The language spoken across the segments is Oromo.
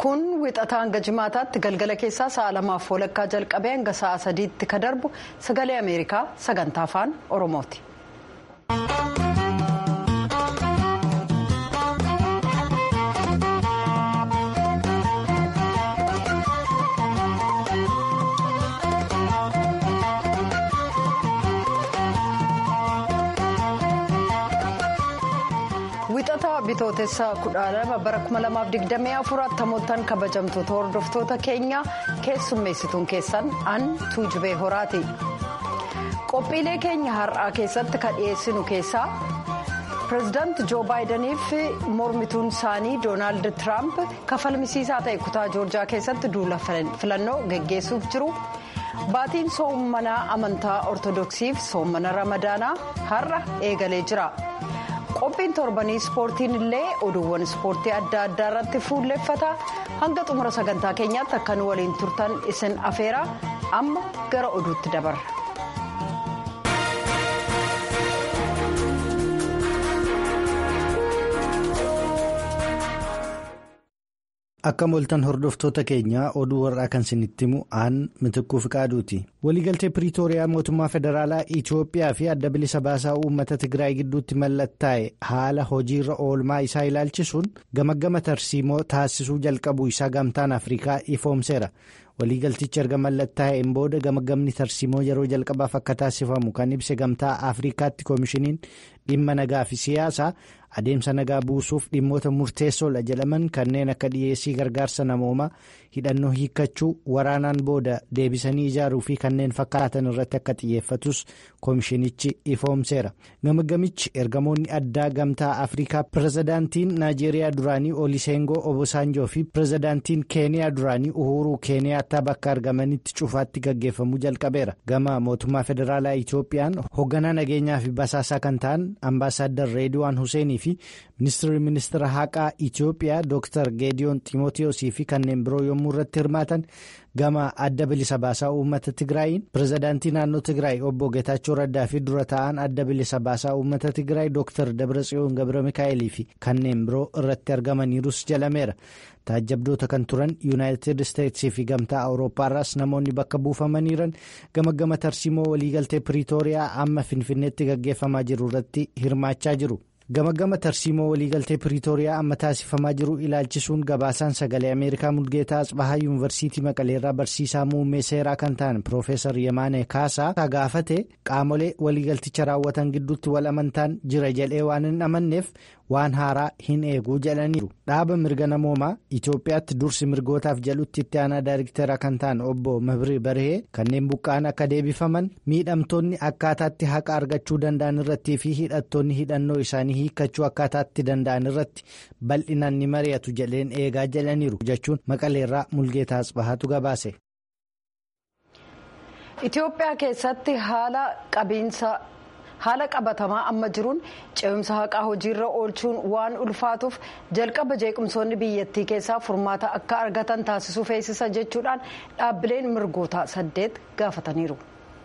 kun wixataa hanga jimaataatti galgala keessaa sa'a lamaaf walakkaa jalqabee hanga sa'a sadiitti ka darbu sagalee ameerikaa sagantaa afaan oromooti. wixataa bitootessa kudha lama bara 2024 attamoottan kabajamtoota hordoftoota keenya keessummeessituun keessan an tuujubee horaati qophiilee keenya har'aa keessatti ka dhiyeessinu keessaa pireezidaanti joo baayidaniif mormituun isaanii doonaald tiraamp kafalmisiisaa ta'e kutaa joorjaa keessatti duula filannoo geggeessuuf jiru baatiin soommanaa amantaa ortodoksiif soommana ramadaanaa har'a eegalee jira. qophiin torbanii ispoortiin illee oduuwwan ispoortii adda addaa irratti fuulleffata hanga xumura sagantaa keenyaatti akka nu waliin turtan isin afeera amma gara oduutti dabarra. akka moltan hordoftoota keenya oduu warraa kan isinitti himu aan mitikkuu fiqaaduuti waliigaltee piriitooriyaa mootummaa federaalaa itiyoophiyaa fi adda bilisa baasaa uummata tigraay gidduutti mallattaa'e haala hojiirra oolmaa isaa ilaalchisuun gamaggama tarsiimoo taasisuu jalqabuu isaa gamtaan afrikaa ifoomseera waliigaltichi erga mallattaa'een booda gamagamni tarsiimoo yeroo jalqabaaf akka taasifamu kan ibse gamtaa afrikaatti koomishiniin dhimma nagaa fi siyaasaa adeemsa nagaa buusuuf dhimmoota murteessoodha jedhaman kanneen akka dhiyeessii gargaarsa namoomaa hidhannoo hiikkachuu waraanaan booda deebisanii ijaaruu fi kanneen fakkaatan irratti akka xiyyeeffatus koomishinichi ifoomseera gamagamichi ergamoonni addaa gamtaa afrikaa pirezidaantiin naajeeriyaa duraanii olisengoo obosaanjoo fi pirezidaantiin keeniyaa duraanii uhuruu keeniyaattaa bakka argamanitti cufaatti gaggeeffamuu jalqabeera gama mootummaa federaalaa itiyoophiyaan hoogganaa nageenyaa fi basaasaa kan ta'an ambaasaaddar reediwaan huseenii fi ministeerri ministeera haqaa itiyoophiyaa dr geediyoon ximootiyosii fi kanneen biroo yommuu irratti hirmaatan gama adda bilisa baasaa uummata tigraayiin pirezidaantii naannoo tigraay obbo geetaachoo raddaa fi dura ta'an adda bilisa baasaa uummata tigraay dr dabratsiyoon gabra mikaa'elii fi kanneen biroo irratti argamaniirus jalameera taajjabdoota kan turan yuunaayitid isteetsii fi gamtaa awurooppaarraas namoonni bakka buufamaniiran gama gama tarsiimoo waliigaltee piriitooriyaa amma finfinneetti gaggeeffamaa jiru irratti hirmaachaa jiru. gama gama tarsiimoo waliigaltee piriitooriyaa amma taasifamaa jiru ilaalchisuun gabaasaan sagalee ameerikaa mulgeetaa asbahaa yuunivarsiitii maqaleerraa barsiisaa muummee seeraa kan ta'an piroofeesar yemaane kaasaa gaafate qaamolee waliigalticha raawwatan gidduutti wal amantaan jira jedhee waan hin amanneef waan haaraa hin eeguu jedhaniiru dhaaba mirga namoomaa itiyoophiyaatti dursi mirgootaaf jedhutti itti aanaa daayirikteera kan ta'an obbo mabri barhee kanneen buqqa'an akka deebifaman miidhamtoonni akkaataatti haqa argachuu danda'an irrattii fi hidhattoonni hidhannoo isaanii hiikkachuu akkaataatti danda'an irratti bal'inaan ni mari'atu jedheen eegaa jedhaniiru jechuun maqaleerraa mulgeetaa asbahaatu gabaase. itiyoophiyaa keessatti haala qabiinsa. haala qabatamaa amma jiruun ce'umsa haqaa hojiirra oolchuun waan ulfaatuuf jalqaba jeequmsoonni biyyattii keessaa furmaata akka argatan taasisuu feesisa jechuudhaan dhaabbileen mirgoota saddeet gaafataniiru.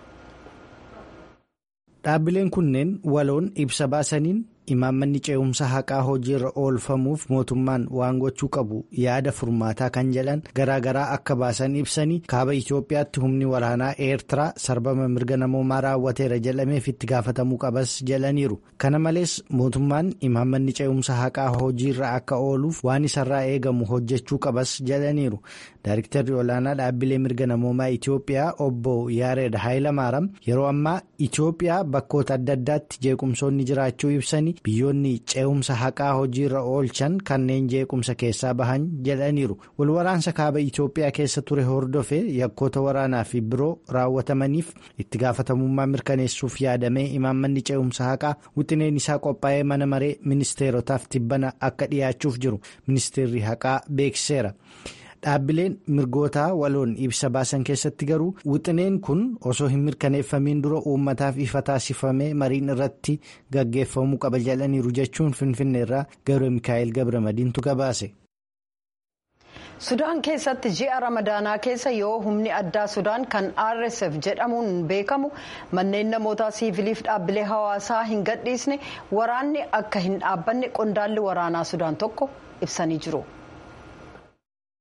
dhaabbileen kunneen waloon ibsa baasaniin imaammanni ce'umsa haqaa hojiirra oolfamuuf mootummaan waan gochuu qabu yaada furmaataa kan jedhan garaagaraa akka baasan ibsanii kaaba itiyoophiyaatti humni waraanaa eertiraa sarbama mirga namoomaa raawwateera jedhameef itti gaafatamuu qabas jedhaniiru kana malees mootummaan imaammanni ce'umsa haqaa hojiirra akka ooluuf waan isarraa eegamu hojjechuu qabas jedhaniiru daayiriktarri olaanaa dhaabbilee mirga namoomaa itiyoophiyaa obbo yaareed haayilamaaram yeroo ammaa itiyoophiyaa bakkoota adda addaatti jeequmsoonni jiraachuu ibsanii. biyyoonni ce'umsa haqaa hojiirra oolchan kanneen jeequmsa keessaa bahan jedhaniiru walwaraansa kaaba itiyoophiyaa keessa ture hordofe yakkoota waraanaa fi biroo raawwatamaniif itti gaafatamummaa mirkaneessuuf yaadamee imaammanni ce'umsa haqaa wixineen isaa qophaa'ee mana maree ministeerotaaf tibbana akka dhiyaachuuf jiru ministeerri haqaa beeksiseera. dhaabbileen mirgootaa waloon ibsa baasan keessatti garuu wixineen kun osoo hin mirkaneeffamiin dura uummataaf ifa taasifamee mariin irratti gaggeeffamuu qaba jedhaniiru jechuun finfinneerraa gabra mikaa'el gabra madiintu gabaase. sudaan keessatti ji'a ramadaanaa keessa yoo humni addaa sudaan kan rsf jedhamuun beekamu manneen namoota siiviliif dhaabbilee hawaasaa hin gadhiisne waraanni akka hin dhaabbanne qondaalli waraanaa sudaan tokko ibsanii jiru.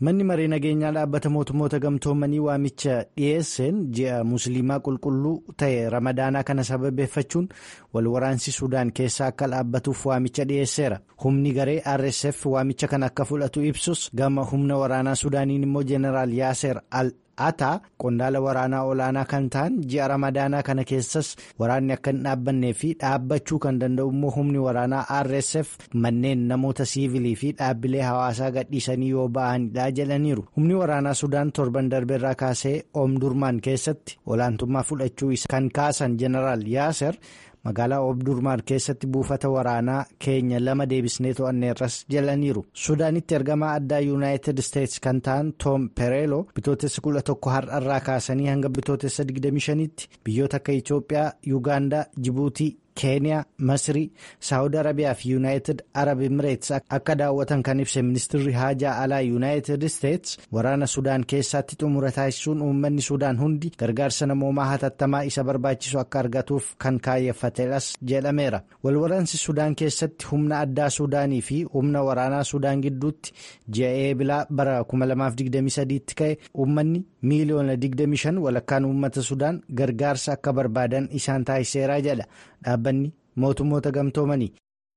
manni maree nageenyaa dhaabbata mootummoota gamtoomanii waamicha dhiyeesseen ji'a musliimaa qulqulluu ta'e ramadaanaa kana sababeeffachuun wal waraansi suudaan keessaa akka dhaabbatuuf waamicha dhiyeesseera humni garee rsf waamicha kana akka fudhatu ibsus gama humna waraanaa suudaaniin immoo jeenaraal yaaser al ataa qondaala waraanaa olaanaa kan ta'an ji'a ramadaanaa kana keessas waraanni akka hin dhaabbannee fi dhaabbachuu kan danda'u immoo humni waraanaa rsf manneen namoota siivilii fi dhaabbilee hawaasaa gadhiisanii yoo ba'anidha jedhaniiru humni waraanaa sudaan torban darbeerraa kaasee oomdurmaan keessatti olaantummaa fudhachuu isa kan kaasan jeneraal yaaser magaalaa oomdurmaan keessatti buufata waraanaa keenya lama deebisnee to'anneerras jedhaniiru sudaanitti ergamaa addaa yuunaayitid isteetsi kan ta'an toom pereelo bitootessa kudha tokko har'arraa kaasanii hanga bitootessa 25tti biyyoota akka itoophiyaa yuugaandaa jibuutii keeniyaa masrii saawud arabiyaa fi yuunaayitid arab imireets akka daawwatan kan ibse ministirri haajaa alaa yuunaayitid isteets waraana sudaan keessatti xumura taasisuun uummanni sudaan hundi gargaarsa namoomaa hatattamaa isa barbaachisu akka argatuuf kan kaayyeffatedhas jedhameera walwaraansi sudaan keessatti humna addaa sudaanii fi humna waraanaa sudaan gidduutti ji'a eebilaa bara 2023tti ka'e uummanni miiliyoona 25 walakkaan uummata sudaan gargaarsa akka barbaadan isaan taasiseera jedha dhaabbanni mootummoota gamtoomanii.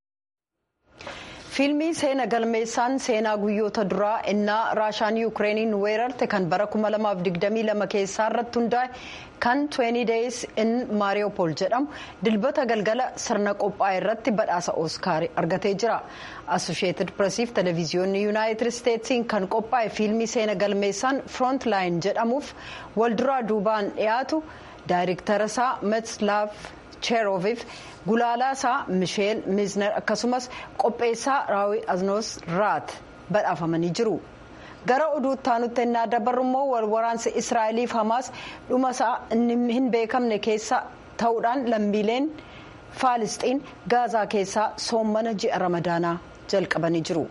fiilmii seena galmeessaan seenaa guyyoota duraa innaa raashaan yuukireeniin weerarte kan bara 2022 keessaa irratti hundaa'e kan 20 days in maariyoopol jedhamu dilbata galgala sirna qophaa'e irratti badhaasa ooskaarii argatee jira asosheetid piresiif televiziyoonni yuunaayitid isteetsiin kan qophaa'e fiilmii seena galmeessaan firont laayin jedhamuuf walduraa duubaan dhiyaatu daayirektara isaa metslaaf cheeroviif gulaalaa isaa misheel miizner akkasumas qopheessaa raawwi aznoos raat badhaafamanii jiru gara oduutti aanutti ennaa dabarru immoo wal waraansi israa'eliif hamaas dhuma isaa inni hin beekamne keessa ta'uudhaan lammiileen faalisxiin gaazaa keessaa soommana ji'a ramadaanaa jalqabanii jiru.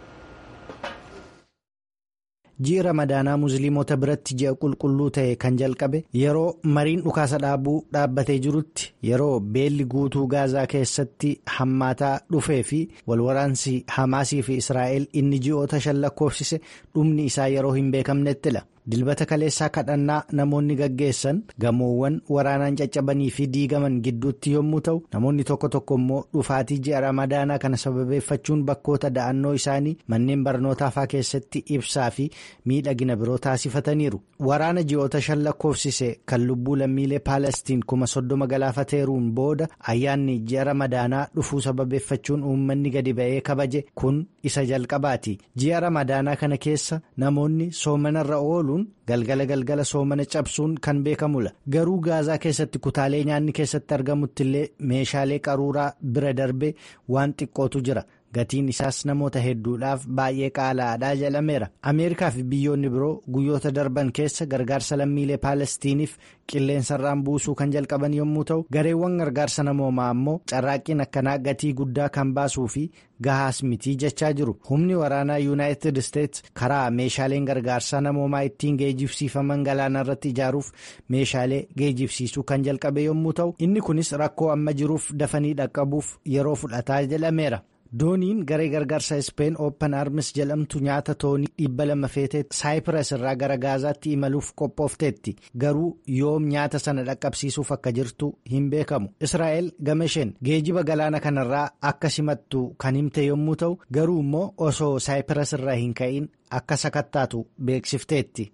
ji'i ramadaanaa musliimota biratti ji'a qulqulluu ta'e kan jalqabe yeroo mariin dhukaasa dhaabuu dhaabbatee jirutti yeroo beelli guutuu gaazaa keessatti hammaataa dhufee fi walwaraansi hamaasii fi israa'el inni ji'oota shan lakkoofsise dhumni isaa yeroo hin beekamnettidha. dilbata kaleessaa kadhannaa namoonni gaggeessan gamoowwan waraanaan caccabanii fi diigaman gidduutti yommuu ta'u namoonni tokko tokko immoo dhufaatii ji'a ramadaanaa kana sababeeffachuun bakkoota da'annoo isaanii manneen barnootaafaa keessatti ibsaa fi miidhagina biroo taasifataniiru waraana ji'oota shan lakkoofsise kan lubbuu lammiilee paalestiin kuma soddoma galaafateeruun booda ayyaanni ji'a ramadaanaa dhufuu sababeeffachuun uummanni gadi ba'ee kabaje kun isa jalqabaati ji'a ramadaanaa kana keessa namoonni soomanarra oolu. galgala galgala soomana cabsuun kan beekamudha garuu gaazaa keessatti kutaalee nyaanni keessatti argamutti illee meeshaalee qaruuraa bira darbee waan xiqqootu jira gatiin isaas namoota hedduudhaaf baay'ee qaala'aadhaa jedhameera ameerikaa fi biyyoonni biroo guyyoota darban keessa gargaarsa lammiilee paalestiiniif qilleensarraan buusuu kan jalqaban yommuu ta'u gareewwan gargaarsa namoomaa ammoo carraaqqiin akkanaa gatii guddaa kan baasuu fi gahaas mitii jechaa jiru humni waraanaa yuunaayitid isteets karaa meeshaaleen gargaarsaa namoomaa ittiin geejibsiifaman galaana irratti ijaaruuf meeshaalee geejibsiisuu kan jalqabe yommuu ta'u inni kunis rakkoo amma jiruuf dafanii dhaqqabuuf yeroo fudhataa jedhameera. dooniin garee gargaarsa ispeen ooppan armis jedhamtu nyaata toonii dhibba lama feetee saayipiras irraa gara gaazaatti imaluuf qophoofteetti garuu yoom nyaata sana dhaqqabsiisuuf akka jirtu hin beekamu israa'el gama isheen geejiba galaana kanarraa akka simattu kan himte yommuu ta'u garuu immoo osoo saayipiras irraa hin ka'in akka sakattaatu beeksifteetti.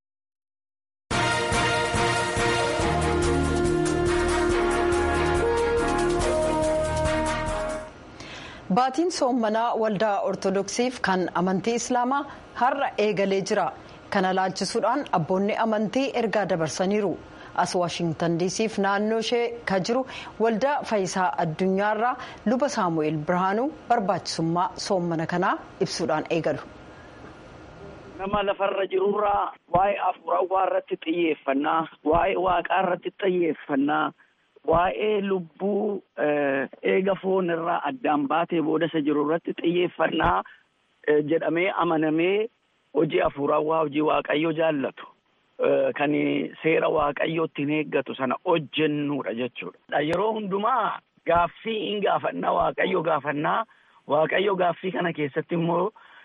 baatiin soommanaa waldaa ortodoksiif kan amantii islaamaa har'a eegalee jira kana laalchisuudhaan abboonni amantii ergaa dabarsaniiru as waashingtan diisiif naannoo ishee ka jiru waldaa fayyisaa addunyaarraa luba saamu'eel birhaanuu barbaachisummaa soommana kanaa ibsuudhaan eegalu. nama lafarra jirurraa waa'ee afuurawaa irratti xiyyeeffannaa waa'ee waaqaa irratti xiyyeeffannaa. waa'ee lubbuu eega foon irraa addaan baatee booda isa jiru irratti xiyyeeffannaa jedhamee amanamee hojii afuurawaa hojii waaqayyo jaallatu kan seera waaqayyootti hin eeggatu sana hojjennuudha jechuudha. Yeroo hundumaa gaaffii hin gaafannaa waaqayyo gaafannaa waaqayyo gaaffii kana keessatti immoo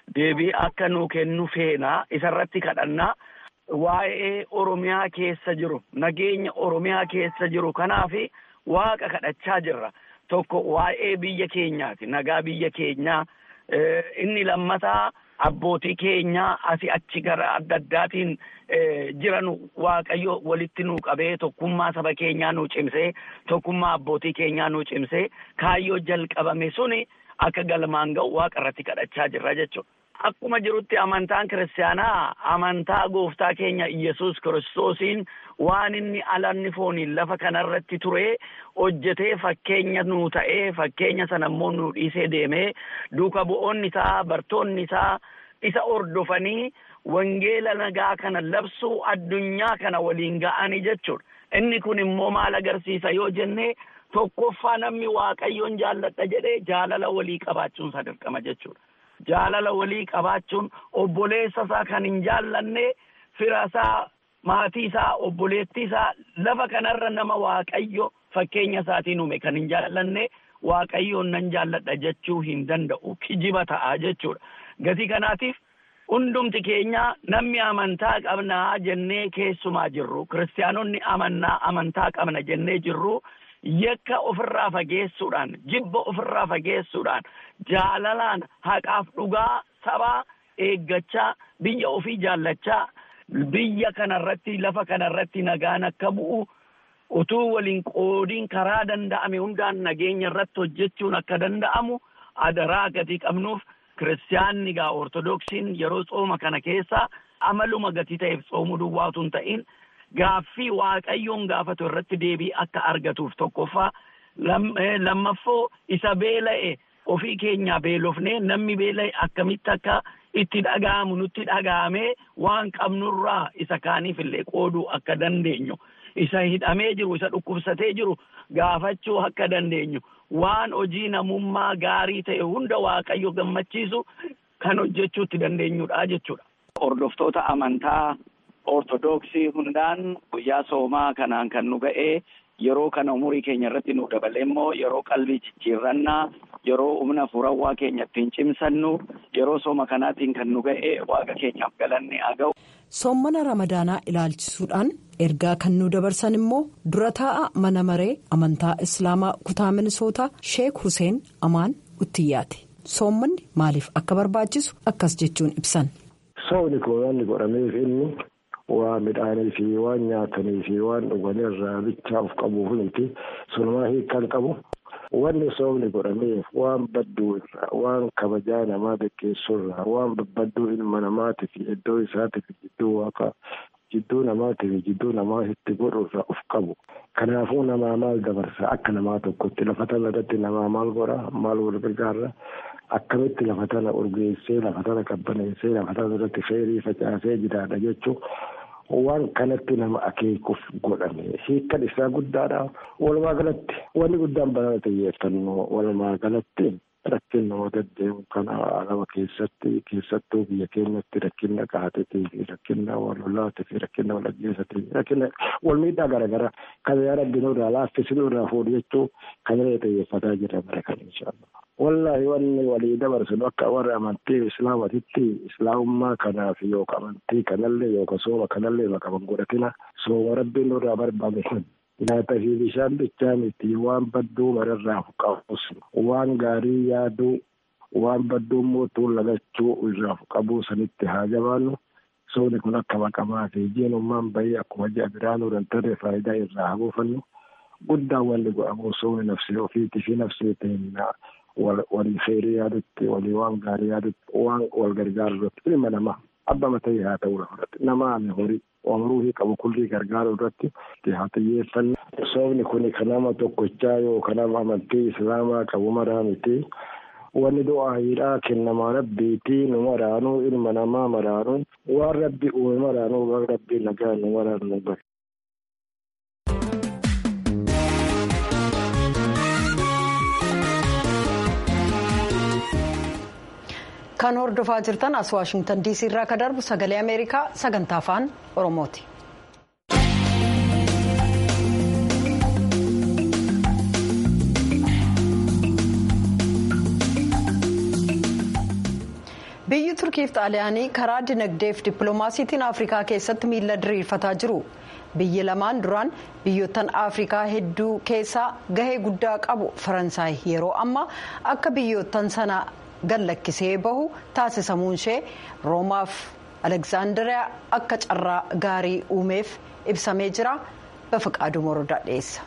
deebii akka nuu kennu feenaa isarratti kadhannaa waa'ee oromiyaa keessa jiru nageenya oromiyaa keessa jiru kanaaf waaqa kadhachaa jirra tokko waa'ee biyya keenyaati nagaa biyya keenyaa inni lammataa abbootii keenyaa asi achi gara adda addaatiin jiran waaqayyo walitti nuu qabee tokkummaa saba keenyaa nuu cimsee tokkummaa abbootii keenyaa nuu cimsee kaayyoo jalqabame suni akka galmaan ga'u waaqa irratti kadhachaa jirra jechuudha. Akkuma jirutti amantaan kiristaanaa amantaa gooftaa keenya Iyyasuus kiristoosiin waan inni alanni fooniin lafa kanarratti ture hojjetee fakkeenya nuu ta'ee fakkeenya sana immoo nuu dhiisee deemee duuka bu'oonni isaa bartoonni isaa isa ordofanii wangeela nagaa kana labsuu addunyaa kana waliin ga'anii jechuudha. Inni kun immoo maal agarsiisa yoo jennee tokkoffaa namni waaqayyoon jaalladha jedhee jaalala walii qabaachuun isa dirqama jechuudha. Jaalala walii qabaachuun obboleessa isaa kan hin jaallanne fira isaa maatii isaa obboleettii isaa lafa kanarra nama waaqayyo fakkeenya isaatiin uume kan hin jaallanne waaqayyoon nan jaalladha jechuu hin danda'u kijiba ta'a jechuudha. Gatii kanaatiif hundumti keenya namni amantaa qabnaa jennee keessumaa jirru kiristaanonni amannaa amantaa qabna jennee jirru. yakka ofirraa fageessuudhaan jibba ofirraa fageessuudhaan jaalalaan haqaaf dhugaa sabaa eeggachaa biyya ofii jaallachaa biyya kanarratti lafa kanarratti nagaan akka bu'u utuu waliin qoodiin karaa danda'ame hundaan nageenya irratti hojjechuun akka danda'amu adaraa gatii qabnuuf kiristaanni gaa ortodoksiin yeroo tsooma kana keessa amaluma gatii ta'eef tsoomuu duwwaatu hin ta'in gaaffii waaqayyoon gaafatu irratti deebii akka argatuuf tokkoffaa lammaffoo isa beela'e ofii keenyaa beelofnee namni beela'e akkamitti akka itti dhaga'amu nutti dhaga'amee waan qabnurraa isa kaaniif illee qooduu akka dandeenyu isa hidhamee jiru isa dhukkubsatee jiru gaafachuu akka dandeenyu waan hojii namummaa gaarii ta'e hunda waaqayyo gammachiisu kan hojjechuutti dandeenyudha jechuudha. Hordoftoota amantaa ortodoksii hundaan guyyaa soomaa kanaan kan nu ga'ee yeroo kana umurii keenya irratti nu dabale immoo yeroo qalbii jijjiirrannaa yeroo humna furawwaa keenya ittiin cimsannu yeroo sooma kanaatiin kan nu ga'e waaqa keenyaaf galanni haa ga'u. Soommana ramadaanaa ilaalchisuudhaan ergaa kan nu dabarsan immoo dura taa'a mana maree amantaa islaamaa kutaa minisootaa sheek Hussein Amaan Uttiyyaati. Soommanni maaliif akka barbaachisu akkas jechuun ibsan. Soomni kun wanni godhameef inni waan midhaanii fi waan nyaatanii fi waan dhuganii irraa bichaa of qabuuf miti sunumaa hiikan qabu. Wanni soomni godhameef waan badduu irraa waan kabajaa namaa gaggeessuu irraa waan badduu ilma namaatii fi iddoo isaatiif jidduu waaqa jidduu namaatii fi jidduu namaa itti godhu irraa of qabu. Kanaafuu namaa maal dabarsa akka namaa tokkotti lafa tana irratti namaa maal godha maal wal gargaara akkamitti lafa tana urgeessee lafa tana qabbaneessee lafa tana irratti feerii facaasee jiraadha jechuun. waan kanatti nama akeekuuf godhame hiikkan isaa guddaadha walumaa galatti wanni guddaan banana xiyyeeffannoo walumaa galatti rakkin namoota deemu kana alama keessatti keessattuu biyya keenyatti rakkinna qaatetii fi rakkinna walolaatii fi rakkinna walajjeesatii rakkinna walmiidhaa garaagaraa kan yaa rabbiin irraa laaffisuu irraa fuudhu jechuu kan irra xiyyeeffataa jirra bara kan inshaallah. Wallaahi wanni walii dabarsinu akka warra amantii islaamatitti islaamummaa kanaaf yookaan amantii kanallee yookaan sooma kanallee maqaban godhatina sooma rabbiin irraa barbaade nyaata fi bishaan bichaa miti waan badduu mararraa qabus waan gaarii yaaduu waan badduu mootuu lagachuu irraa qabuu sanitti haa jabaannu soomni kun akka maqamaa fi jiinummaan bahee akkuma ji'a biraanuu dantarre faayidaa irraa haa buufannu guddaan wanni godhamu soomni nafsee ofiitii fi nafseetiin walii feerii yaadutti walii waan gaarii yaadutti waan wal gargaarutti ilma namaa abba matee haa ta'uu irratti namaan horii oomishuufii qabu kullii gargaaru irratti haa xiyyeeffannu. Soomni kun kan nama tokkochaa yoo kan nama amantii islaamaa qabu maraa miti. Wanni du'aayiidhaa kennamaa rabbiitii nu maraanuu ilma namaa maraanuu waan rabbi uume maraanuu waan rabbi nagaa nu maraanuu bara. kan hordofaa jirtan as waashingtan diisii irraa kan darbu sagalee ameerikaa sagantaa afaan oromooti. biyyi turkiif xaaliyaanii karaa dinagdeef dippiloomaasiitiin afrikaa keessatti miila diriirfataa jiru biyyi lamaan duraan biyyoottan afrikaa hedduu keessaa gahee guddaa qabu faransaay yeroo ammaa akka biyyoottan sana gallakkisee bahu taasisamuun ishee roomaaf alekzaandariyaa akka carraa gaarii uumeef ibsamee jira bafaqaaduu morodaa dhiyeessa.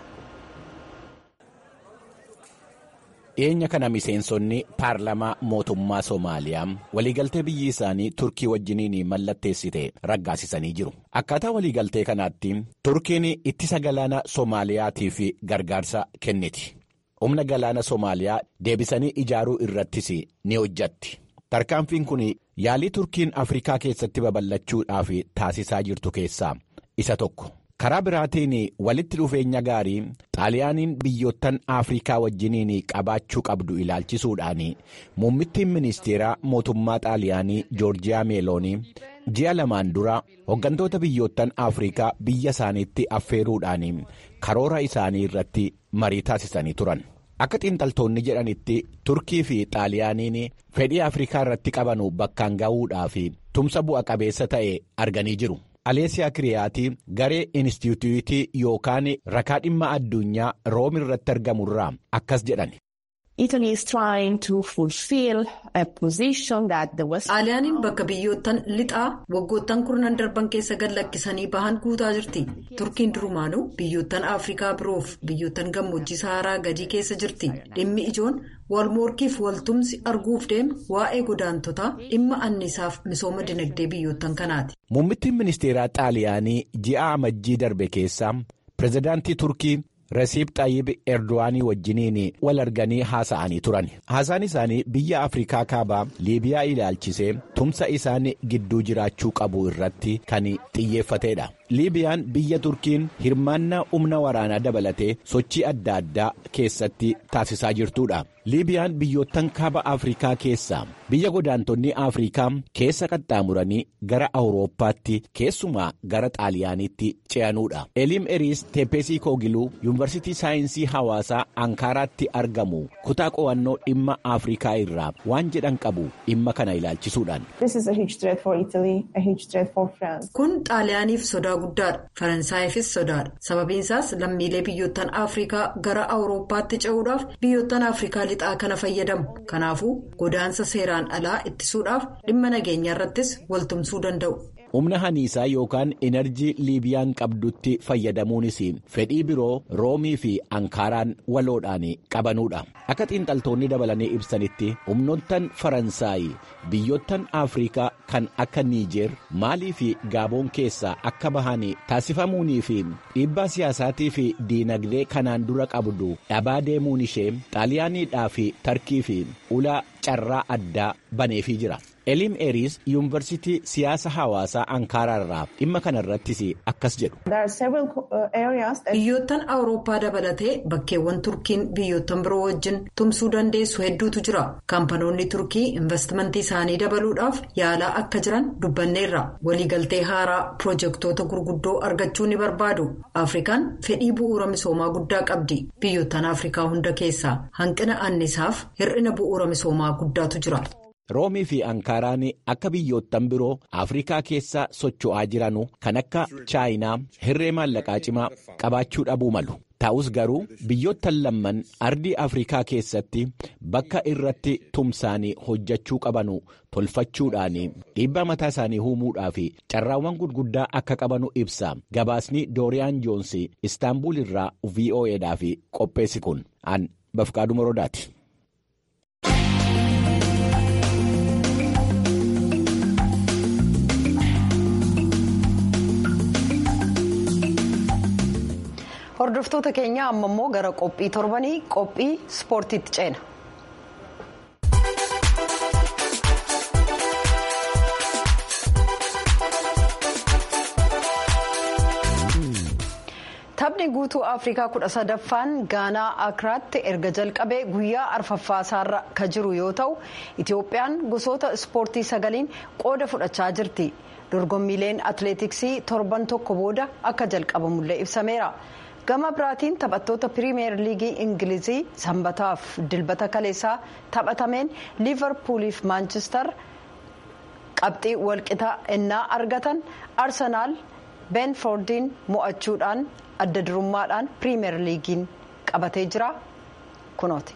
dhiyeenya kana miseensonni paarlamaa mootummaa soomaaliyaa waliigaltee biyyi isaanii turkii wajjiniin mallatteessite raggaasisanii jiru akkaataa waliigaltee kanaatti turkiin ittisa galaana soomaaliyaatiif gargaarsa kenniti humna galaana soomaaliyaa deebisanii ijaaruu irrattis ni hojjatti tarkaanfiin kun yaalii turkiin afrikaa keessatti babal'achuudhaaf taasisaa jirtu keessaa isa tokko. karaa biraatiin walitti dhufeenya gaarii xaaliyaaniin biyyoottan afrikaa wajjiniin qabaachuu qabdu ilaalchisuudhaan muummittiin ministeeraa mootummaa xaaliyaanii joorjiyaa meeloonii ji'a lamaan dura hooggantoota biyyoottan afrikaa biyya isaaniitti affeeruudhaan karoora isaanii irratti marii taasisanii turan akka xiinxaltoonni jedhanitti turkii fi xaaliyaaniin fedhii afrikaa irratti qabanu bakkaan ga'uudhaaf tumsa bu'a qabeessa ta'e arganii jiru. aleesiyaa kiriyaatii garee inistituutii yookaan rakaa dhimma addunyaa room irratti argamurraa akkas jedhan. xaaliyaaniin bakka biyyoottan lixaa waggoottan kurnan darban keessa gallakkisanii bahan guutaa jirti turkiin durumaanuu biyyoottan afrikaa biroof biyyoottan gammoojjii saharaa gadii keessa jirti dhimmi ijoon walmorkiif waltumsi arguuf deemu waa'ee godaantotaa dhimma anniisaaf misooma dinagdee biyyoottan kanaati. muummittiin ministeeraa xaaliyaanii ji'a amajjii darbe keessa pirezidaantii turkii. Rasiib Xayyib Erdo'anii wajjiniin wal arganii haasa'anii turan. Haasaan isaanii biyya Afrikaa kaabaa Liibiyaa ilaalchisee tumsa isaan gidduu jiraachuu qabu irratti kan xiyyeeffatedha. Liibiyaan biyya Turkiin hirmaannaa humna waraanaa dabalatee sochii adda addaa keessatti taasisaa jirtudha. Liibiyaan biyyoottan kaaba Afrikaa keessaa biyya godaantonni Afrikaa keessa qaxxaamuranii gara Awurooppaatti keessumaa gara Xaaliyaaniitti ce'anudha. Eliim Eriis Teeppeesii Koogiluu Yuunivarsiitii Saayinsii Hawaasaa Ankaaraatti argamu kutaa qo'annoo dhimma Afrikaa irraa waan jedhan qabu dhimma kana ilaalchisuudhaan. Kun Xaaliyaaniif sodaa guddaadha. Faransaayifis sodaadha. Sababiin isaas lammiilee biyyoottan Afrikaa gara Awurooppaatti ce'uudhaaf biyyoottan Afrikaa lixaa kana fayyadamu. Kanaafuu godaansa seeraan alaa ittisuudhaaf dhimma nageenyaa irrattis waltumsuu danda'u. humna haniisaa yookaan enerjii liibiyaan qabdutti fayyadamuunis fedhii biroo roomii fi ankaaraan waloodhaan qabanudha akka xiinxaltoonni dabalanii ibsanitti humnoottan faransaay biyyoottan afrikaa kan akka niijeer maalii fi gaaboon keessaa akka bahan taasifamuunii fi dhiibbaa siyaasaatii fi diinagdee kanaan dura qabdu dhabaa deemuun ishee xaaliyaaniidhaa fi tarkii fi ulaa carraa addaa baneefii jira. eliim eriis yuunivarsiitii siyaasa hawaasaa ankaaraa irraa dhimma kana irrattis akkas jedhu. biyyoottan awurooppaa dabalatee bakkeewwan turkiin biyyoottan biroo wajjin tumsuu dandeessu hedduutu jira kaampanoonni turkii investimentii isaanii dabaluudhaaf yaalaa akka jiran dubbanneerra waliigaltee haaraa pirojektoota gurguddoo argachuu ni barbaadu afrikaan fedhii bu'uura misoomaa guddaa qabdi biyyoottan afrikaa hunda keessaa hanqina annisaaf hir'ina bu'uura misoomaa guddaatu jira. roomii fi ankaaraan akka biyyoottan biroo afrikaa keessa socho'aa jiranu kan akka chaayinaa hirree maallaqaa cimaa qabaachuu dhabuu malu ta'us garuu biyyoottan lamman ardii afrikaa keessatti bakka irratti tumsaanii hojjechuu qabanu tolfachuudhaan dhiibbaa mataa isaanii uumuudhaa fi carraawwan gurguddaa akka qabanu ibsa gabaasni dooriyaan joonsi istaanbul irraa vo'edhaaf qopheessi kun an bafqaaduu morodaati. hordoftoota keenya amma immoo gara qophii torbanii qophii ispoortiitti ceena. taphni guutuu afrikaa kudha sadaffaan gaanaa akiraatti erga jalqabee guyyaa arfaffaasaarra ka jiru yoo ta'u itiyoophiyaan gosoota ispoortii sagaliin qooda fudhachaa jirti dorgommiileen atileetiksii torban tokko booda akka jalqabamullee ibsameera. gama biraatiin taphattoota piriimeer liigii ingilizii sanbataaf dilbata kaleessaa taphatameen liivarpuuliif maanchister qabxii walqixa innaa argatan arsenaal beenfoordiin mo'achuudhaan adda durummaadhaan piriimeer liigiin qabatee jira kunooti.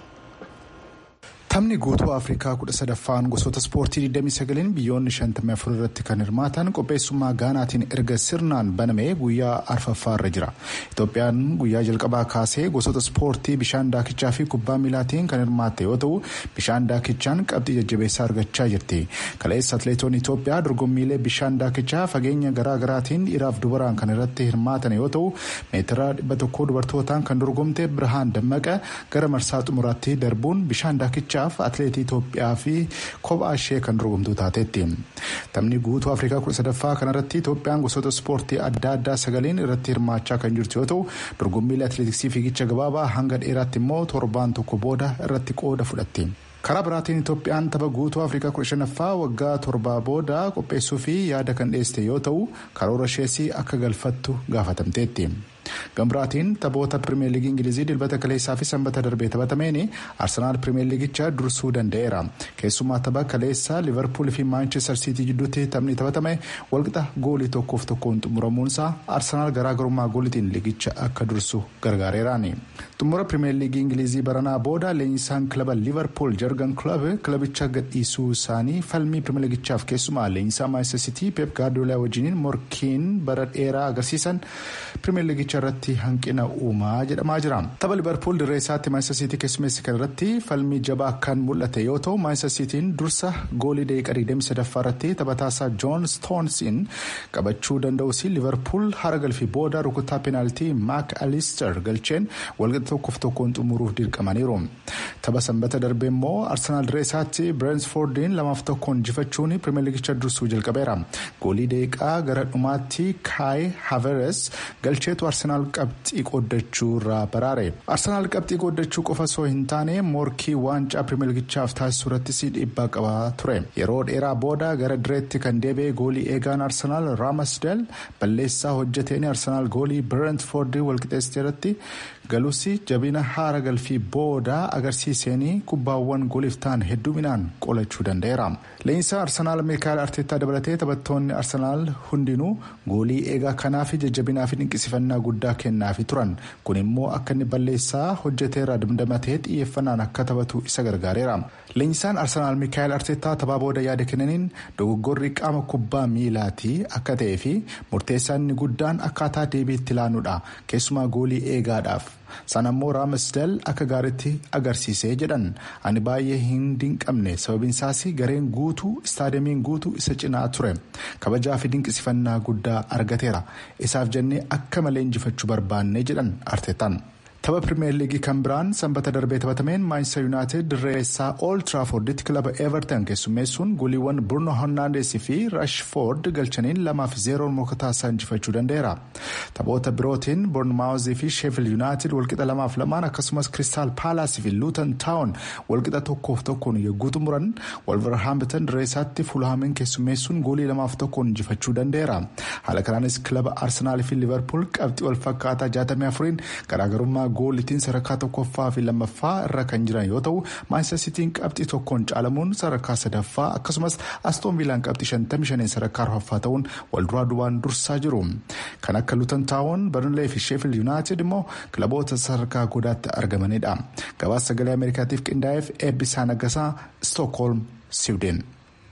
Taphni guutuu Afrikaa kudha sadaffaan gosoota ispoortii 29 biyyoonni 54 irratti kan hirmaatan qopheessummaa Gaanaatiin erga sirnaan banamee guyyaa arfaffaa irra jira. Itoophiyaan guyyaa jalqabaa kaasee gosoota ispoortii bishaan daakichaa fi kubbaa miilaatiin kan hirmaatte yoo ta'u bishaan daakichaan qabxii jajjabeessaa argachaa jirti. Kaleessa atileetonni Itoophiyaa dorgommiilee bishaan daakichaa fageenya garaa garaatiin dhiiraaf dubaraan kan irratti hirmaatan yoo ta'u meetira dhibba tokkoo dubartootaan kan dorgomte Birhaan Dammaqa gara marsaa xumuraatti darbuun bishaan daakichaa. atileetii Itoophiyaa fi kophaa ishee kan dorgomtuu taateetti. Taphni guutuu Afrikaa kudha sadaffaa kanarratti Itoophiyaan gosoota ispoortii adda addaa sagaliin irratti hirmaachaa kan jirtu yoo ta'u dorgommiilee atileetiksii fiigicha gabaabaa hanga dheeraatti immoo torbaan tokko booda irratti qooda fudhatti. karaa biraatiin itoophiyaan tapha guutuu afrikaa kudha shanaffaa waggaa torbaa booda qopheessuu fi yaada kan dhiyeessite yoo ta'u karoora ishees akka galfattu gaafatamteetti. gambiraatiin taphoota pirimeer liigii ingilizii dilbata kaleessaa fi sanbata darbee taphatameen arsenaal pirimeer liigicha dursuu danda'eera keessumaa tapha kaleessaa liverpool fi maanchestar siitii jidduutti taphni taphatame walqixa goolii tokkoof tokkoon xumuramuunsaa arsenaal garaagarummaa goolitiin liigicha akka dursu gargaareeraani xumura pirimeer liigii ingilizii baranaa booda leenjisaan kilaba liverpool jargan kilab kilabicha gadhiisuu isaanii falmii pirimeer liigichaaf keessumaa leenjisaa maanchestar siitii peep gaardiyoolaa wajjiniin morkiin bara dheeraa agarsiisan pirimeer liigicha irratti hanqina uumaa jedhamaa jira tapha liverpool dirree isaatti maanchestar siitii keessummeessi kan irratti falmii jabaa kan mul'ate yoo ta'u maanchestar siitiin dursa goolii daqiiqaa 23 irratti taphataasaa joon stoonsiin qabachuu danda'us liverpool hara galfii booda rukuttaa peenaaltii maak alister galcheen walqixa tokkoof tokkoon xumuruuf dirqamaniiru tapha sanbata darbee immoo arsenaal dirree isaatti bireensfoordiin lamaaf tokkoon injifachuun pirimeer liigicha dursuu jalqabeera goolii daqiiqaa gara dhumaatti kaayi haveres galcheetu arsenaal qabxii qooddachuu irraa baraare arsenaal qabxii qooddachuu qofa osoo hin taane morkii waancaa pirimeer liigichaaf taasisuu irrattis dhiibbaa qabaa ture yeroo dheeraa booda gara direetti kan deebi'e goolii eegaan arsenaal raamasdeel balleessaa hojjeteen arsenaal goolii bireentfoordii walqixeessite irratti galus jabina haara galfii booda agarsiiseen kubbaawwan gooliif ta'an hedduminaan qolachuu danda'eera leenjisaa arsenaal miikaayil arteetaa dabalatee taphattoonni arsenaal hundinuu goolii eegaa kanaaf jajjabinaa fi dinqisifannaa guddaa kennaafi turan kun immoo akka inni balleessaa hojjeteerra damdamatee xiyyeeffannaan akka taphatu isa gargaareera leenjisaan arsenaal miikaayil arteetaa taphaa booda yaada kennaniin dogoggorri qaama kubbaa miilaati akka ta'ee fi murteessaan inni guddaan akkaataa deebiitti ilaanuudha keessumaa goolii eegaadhaaf. sana immoo raamasdeel akka gaariitti agarsiisee jedhan ani baay'ee hin dinqabne sababiin isaas gareen guutuu istaadamiin guutuu isa cinaa ture kabajaa fi dinqisifannaa guddaa argateera isaaf jennee akka malee injifachuu barbaanne jedhan arteetaan. tapha pirimeer liigii kan biraan sanbata darbee taphatameen maanchestar yuunaayitid dirree isaa ool tiraaforditti kilaba everton keessummeessuun gooliiwwan burno hornaandesii fi rashfoord galchaniin lamaaf zeeroon mookataasaa injifachuu danda'eera taphoota birootiin boornmaawuzii fi sheefil yuunaayitid walqixa lamaaf lamaan akkasumas kiristaal paalaasii fi luutan taawun walqixa tokkoof tokkoon yogguu xumuran walvarhaambitan dirree isaatti fuulhaamiin keessummeessuun goolii lamaaf tokkoon injifachuu danda'eera haala kanaanis kilaba arsenaalii fi liverpool qabxii wal fakkaataa 64 garaagarummaa goolitiin sadarkaa tokkoffaa fi lammaffaa irra kan jiran yoo ta'u maanchestar siitiin qabxii tokkoon caalamuun sadarkaa sadaffaa akkasumas astoon viilaan qabxii 55 sadarkaa arfaffaa ta'uun walduraa duubaan dursaa jiru kan akka luutan taawon barnlee fi sheefil yuunaayitid immoo kilaboota sadarkaa godaatti argamanidha gabaasa sagalee ameerikaatiif qindaa'eef eebbisaa naggasaa stookholm siwideen.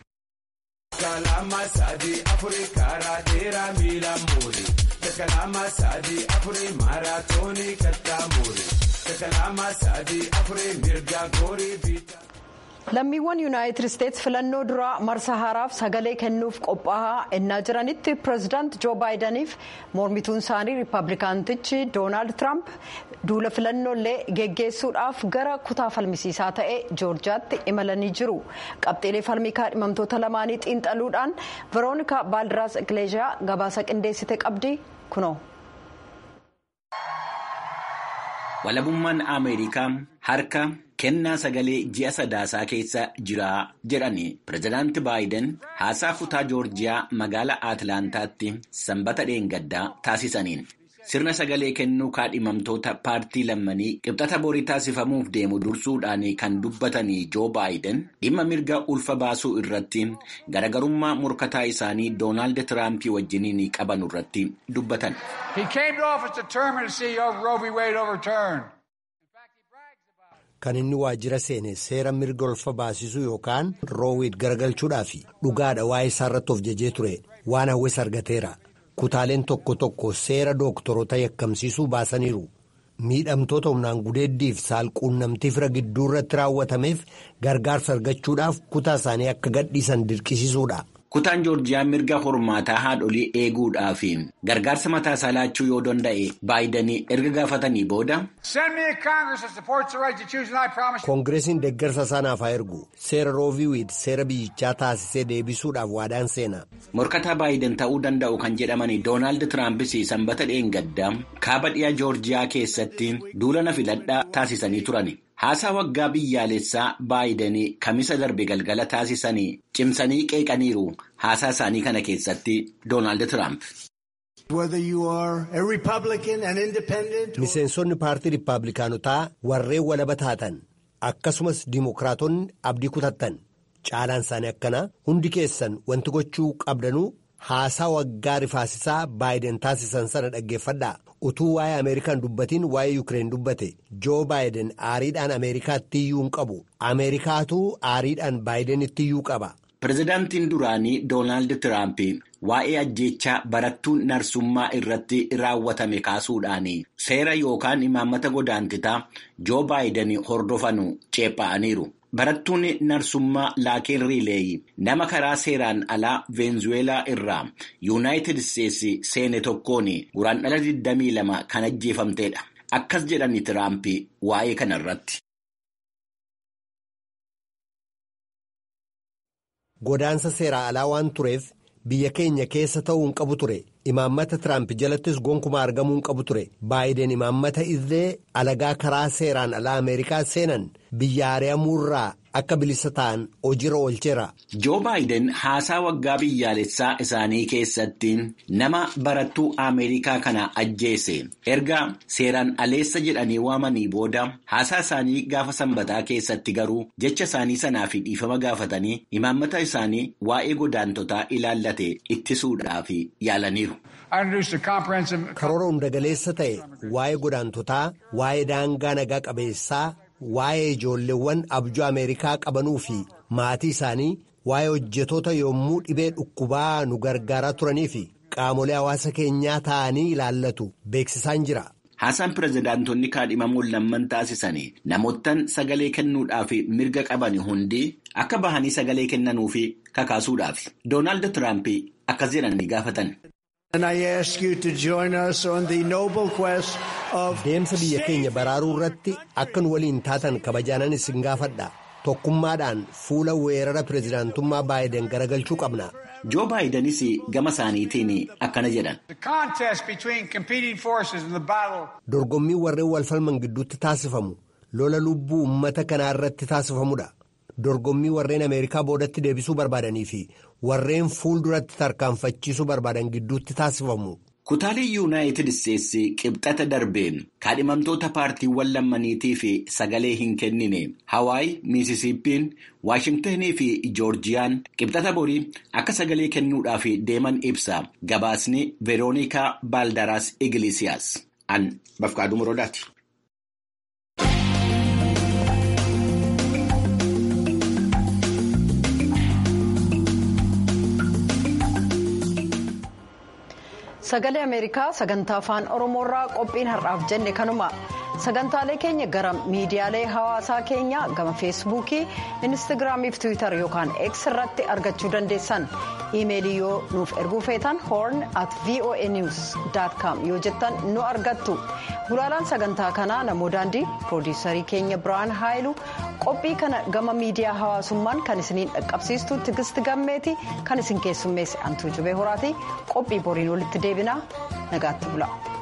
Kalama sadii afurii maaraatoonii kattaamuuri. Kalama sadii afurii mirga goorii biitaa. lammiiwwan yuunaayitid isteetsi filannoo duraa marsa haaraaf sagalee kennuuf qophaa'aa ennaa jiranitti pireezidaant joo baayidaniif mormituun isaanii riippablikaantichi doonaald tiraamp duula filannoolee geggeessuudhaaf gara kutaa falmisiisaa ta'e joorjiyaatti imalanii jiru qabxiilee falmii kaadhimamtoota lamaanii xiinxaluudhaan veroonikaa baaldiraas ikileezhiyaa gabaasa qindeessite qabdi kunoo. walabummaan ameerikaa harka kennaa sagalee ji'a sadaasaa keessa jira jedhani pireezidaanti baayiden haasaa kutaa joorjiyaa magaalaa atlaantaatti sanbata dheengaddaa taasisaniin sirna sagalee kennuu kaadhimamtoota paartii lammanii qibxata borii taasifamuuf deemu dursuudhaan kan dubbatanii joo baayiden dhimma mirga ulfa baasuu irratti garagarummaa morkataa isaanii doonaald tiraampii wajjiniin qaban irratti dubbatan. Kan inni waajjira seene seera mirga ulfa baasisuu yookaan roowiid garagalchuudhaaf dhugaadha waa'ee isaa irratti of jajee ture waan hawwes argateera. Kutaaleen tokko tokko seera dooktorota yakkamsiisuu baasaniiru. Miidhamtoota humnaan gudeeddiif saalquunnamtii fira gidduu irratti raawwatameef gargaarsa argachuudhaaf kutaa isaanii akka gadhiisan dirqisiisuudha. Kutaan Joorjiyaan mirga hormaataa haadholii eeguudhaaf gargaarsa mataa isaa laachuu yoo danda'e baayidanii erga gaafatanii booda. Koongireesiin deeggarsa isaanaaf haa ergu seera rooviiwiid seera biyyichaa taasisee deebisuudhaaf waadaan seena. Morkataa baayiden ta'uu danda'u kan jedhamani Doonaald Tiraampis sanbata dheengaddaa kaaba dhiyaa Joorjiyaa keessatti duula na filadhaa taasisanii turani. Haasaa waggaa biyyaalessaa baayidanii kamisa darbe galgala taasisanii cimsanii qeeqaniiru haasaa isaanii kana keessatti Doonaald Tiraamp. Miseensonni paartii Rippaabilikaanotaa warreen walaba taatan akkasumas Dimookiraatonni abdii kutattan caalaan isaanii akkana hundi keessan wanti gochuu qabdanuu haasaa waggaa rifaasisaa baayiden taasisan sana dhaggeeffadhaa. utuu waa'ee ameerikaan dubbatiin waa'ee yuukireen dubbate joo baayiden aariidhaan ameerikaatti iyyuu hin qabu ameerikaatu aariidhaan baayidenitti iyyuu qaba. Pireezidaantiin duraanii Doonaald Tiraamp waa'ee ajjeechaa barattuu narsummaa irratti raawwatame kaasuudhaan seera yookaan imaammata godaantitaa joo baayiden hordofanu ceephaa'aniiru. Barattuun narsummaa laakeen riileeyi nama karaa seeraan alaa veenzuweelaa irraa yuunaayitid isteetsi seene tokkoon guraandhala 22 kan ajjeefamtedha. Akkas jedhani Tiraamp waa'ee kana irratti. Godaansa seeraa alaa waan tureef biyya keenya keessa ta'uu hin qabu ture. Imaammata Tiraamp jalattis gonkumaa argamuu hin qabu ture. Baayiden imaammata illee alagaa karaa seeraan alaa Ameerikaa seenan biyya ari'amuurraa akka bilisa ta'an hojiirra oolcheera. Joo baayiden haasaa waggaa biyyaalessaa isaanii keessatti nama barattuu Ameerikaa kana ajjeese erga seeraan aleessa jedhanii waamanii booda haasaa isaanii gaafa sanbataa keessatti garuu jecha isaanii sanaaf dhiifama gaafatanii imaammata isaanii waa'ee godaantotaa ilaallate ittisuudhaaf yaalaniiru. Karoora hundagaleessa ta'e waa'ee godaantotaa waa'ee daangaa nagaa qabeessaa. Waa'ee ijoolleewwan abjuu Ameerikaa qabanuu fi maatii isaanii waa'ee hojjetoota yommuu dhibee dhukkubaa nu gargaaraa turanii fi qaamolee hawaasa keenyaa ta'anii ilaallatu beeksisaan jira. Haasaan pireezidaantonni kaadhimamuun lamman taasisanii namoottan sagalee kennuudhaaf mirga qaban hundi akka bahanii sagalee kennanuuf kakaasuudhaaf. Doonaald Tiraamp akkas jedhanii gaafatan. Deemsa biyya keenya baraaruu irratti akka nu waliin taatan kabajaanan isin gaafadha. Tokkummaadhaan fuula weerara pireezidaantummaa baayiden garagalchuu qabna. Joo baayidenis gama isaaniitiin akkana jedhan. Dorgommii warreen wal falman gidduutti taasifamu lola lubbuu uummata kanaa irratti taasifamudha. Dorgommii warreen Ameerikaa boodatti deebisuu barbaadanii fi warreen fuulduratti tarkaanfachiisuu barbaadan gidduutti taasifamu. Kutaalee Yuunaayitid Isteetsi qibxata darbeen kaadhimamtoota paartiiwwan lammaniitii fi sagalee hin kennine Hawaayi, Miisisippiin, Waashingtanii fi Joorjiyaan qibxata borii akka sagalee kennuudhaaf deeman ibsa. Gabaasni Veeroonikaa Baaldaraas Igilisiyaas. An Bafqaaduu Muroodaati. sagalee ameerikaa sagantaa afaan oromoorraa qophiin har'aaf jenne kanuma sagantaalee keenya gara miidiyaalee hawaasaa keenya gama feesbuukii instaagiraamii fi tiwiitar yookaan x irratti argachuu dandeessan iimeelii yoo nuuf erguu feetan horn at voa news com yoo jettan nu argattu gulaalaan sagantaa kanaa namoo daandii piroodiisarii keenya biraan haayilu qophii kana gama miidiyaa hawaasummaan kan isiniin dhaqqabsiistu tigisti gammeeti kan isin keessummeesse antuu jubee horaati qophii boriin walitti deebinaa nagaatti bula.